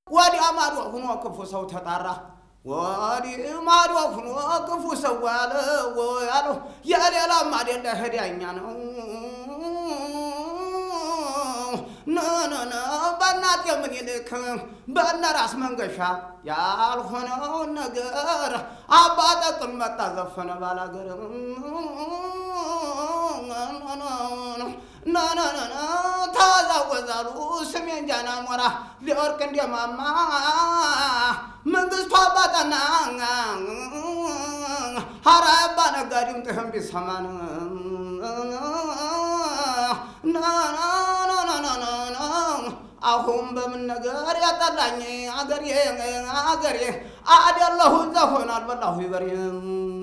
ወዲያ ማዶ ሁኖ ክፉ ሰው ተጣራ ወዲህ ማዶ ሁኖ ክፉ ሰው ያለ ያለው የሌላም አይደለ ህዳኛ ነው። ነነነ በእናት የምኒልክ በእነ ራስ መንገሻ ያልሆነውን ነገር አባ ጠቅን መጣ ዘፈነ ባላገር ነነነ ተዛወዛሉ ስሜን ጃና ሞራ ሊወርቅ እንደማማ መንግስቱ አባጠና ሀራ አባ ነጋዴም ጥህም ቢሰማን አሁን በምን ነገር ያጠላኝ አገሬ አገሬ አደለሁ ዘሆን አልበላሁ ይበሬ